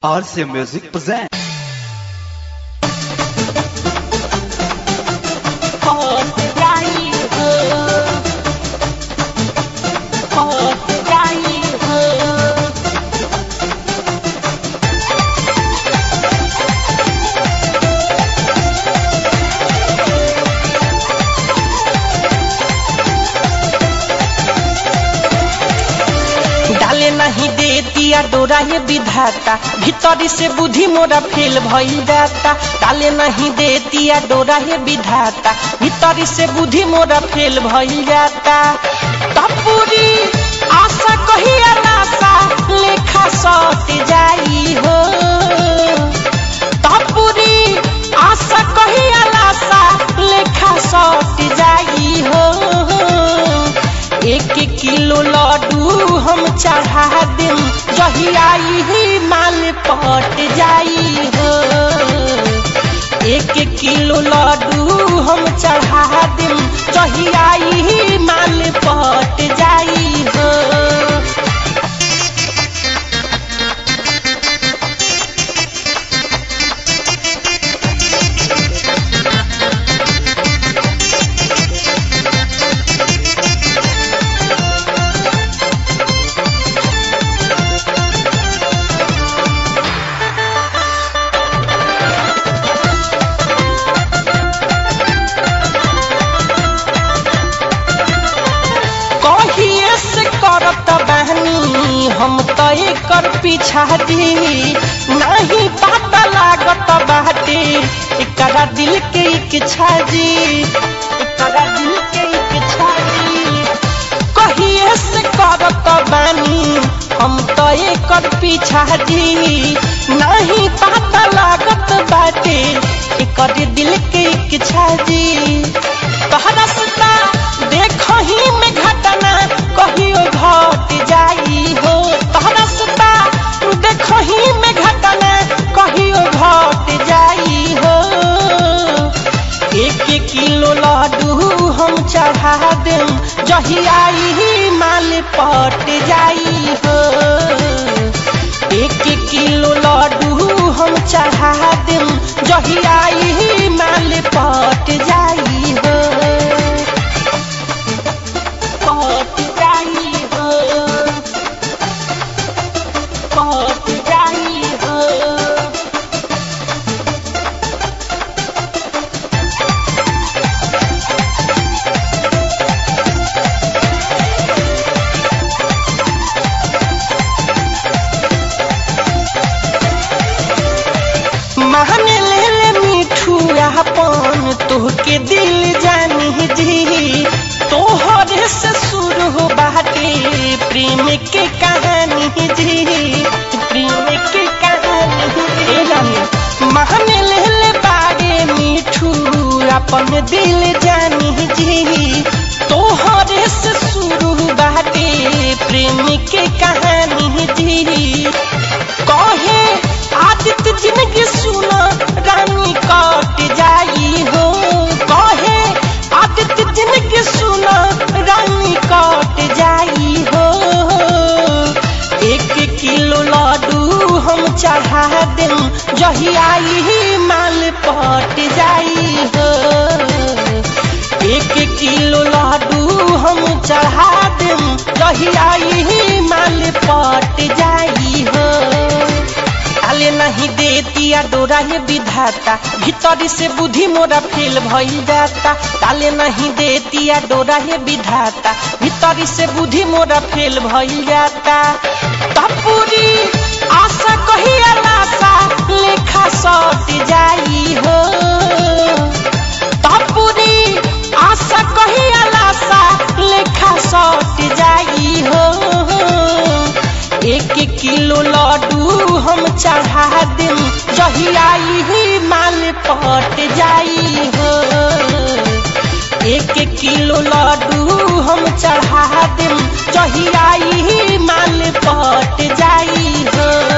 RC Music presents. डाले नहीं दे दिया डोरा ये विधाता भीतरी से बुद्धि मोरा फेल भइल जाता डाले नहीं दे दिया डोरा ये विधाता भीतरी से बुद्धि मोरा फेल भइल जाता तपूरी आशा कहिया नासा लेखा सट जाई हो तपूरी आशा कहिया नासा लेखा सट जाई हो एक किलो लड्डू हम चढ़ा देम जहिया ही माल पट जाई हो एक किलो लड्डू हम चढ़ा देम जहिया ही माल पट जाई हो कहिए से करत बहनी हम तो एकर पीछा दी नहीं पता लागत बाटे एकरा दिल के इच्छा जी एकरा दिल के इच्छा जी कहिए से करत बानी हम तो एकर पीछा दी नहीं पता लागत बाटे एकर दिल के इच्छा जी तहरा सता देखही में घटना कहियो घट जाई हो तहरा सता देखही में घटना कहियो घट जाई हो एक किलो लड्डू हम चढ़ा देम जहिया ही माल पट जाई हो एक किलो लड्डू हम चढ़ा देम जहिया ही माल पट जाई हो पट जाई हो पट जाई हो मान ले ले मिठू अपन तोहके दिल जानी जी तोहरे से शुरू हो बाटे प्रेम के कहानी जी प्रेम के कहानी ए रानी मान ले ले बागे मिठू अपन दिल जानी जी तोहरे से शुरू बाटे प्रेम के कहानी जी कहे आदित्य जिंदगी सुना रानी कट जाई हो कहे आदित्य जिंदगी सुना रानी कट जाई हो एक किलो लड्डू हम चढ़ा देम जहिया ही माल पट जाई हो एक किलो लड्डू हम चढ़ा देम जहिया ही माल पट जाई हो डाले नहीं दे दिया डोरा ये विधाता भीतरी से बुद्धि मोरा फेल भइल जाता डाले नहीं दे दिया डोरा ये विधाता भीतरी से बुद्धि मोरा फेल भइल जाता तपूरी आशा कहिया लाशा लेखा सट जाई हो तपूरी आशा कहिया लाशा लेखा सट जाई हो एक किलो लड्डू हम चढ़ा देम जहिया ही माल पट जाई हो एक किलो लड्डू हम चढ़ा देम जहिया ही माल पट जाई हो